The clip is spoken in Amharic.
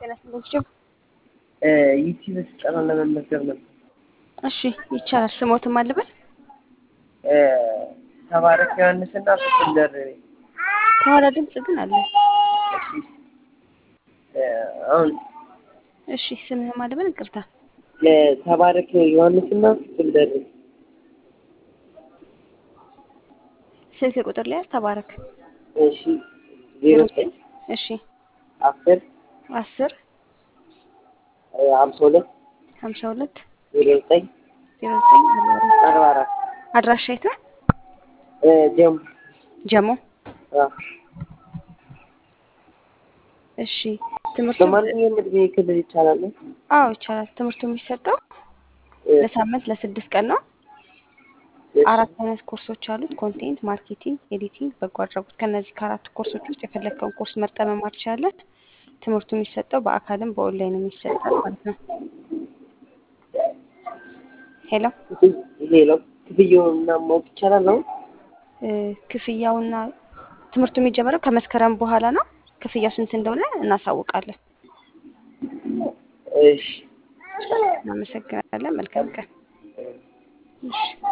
ጤና ይስጥልኝ። ዩቲዩብ ስልጠና ለመመዝገብ ነበር። እሺ ይቻላል። ስሞትም አልበል ተባረክ ዮሐንስና ፍጹም ደርቤ። ከኋላ ድምፅ ግን አለ። አሁን እሺ ስምህም አልበል ይቅርታ። ተባረክ ዮሐንስና ፍጹም ደርቤ። ስልክ ቁጥር ላይ ተባረክ። እሺ ዜሮ ዘጠኝ እሺ አስር አስር ሀምሳ ሁለት ሀምሳ ሁለት ዜሮ ዘጠኝ ዜሮ ዘጠኝ አርባ አራት አርባ አራት አድራሻ የት ነው? ጀሙ ጀሞ። አዎ። እሺ ትምህርቱ በማንኛውም እድሜ ክልል ይቻላል? አዎ ይቻላል። ትምህርቱ የሚሰጠው ለሳምንት ለስድስት ቀን ነው። አራት አይነት ኮርሶች አሉት። ኮንቴንት፣ ማርኬቲንግ፣ ኤዲቲንግ፣ በጎ አድራጎት። ከነዚህ ከአራቱ ኮርሶች ውስጥ የፈለግከውን ኮርስ መርጠህ መማር ትችላለህ። ትምህርቱ የሚሰጠው በአካልም በኦንላይንም ይሰጣል ማለት ነው። ሄሎ ሌላው ክፍያውን እና ማወቅ ይቻላል ነው? እ ክፍያውና ትምህርቱ የሚጀምረው ከመስከረም በኋላ ነው። ክፍያው ስንት እንደሆነ እናሳውቃለን። እሺ እናመሰግናለን። መልካም ቀን። እሺ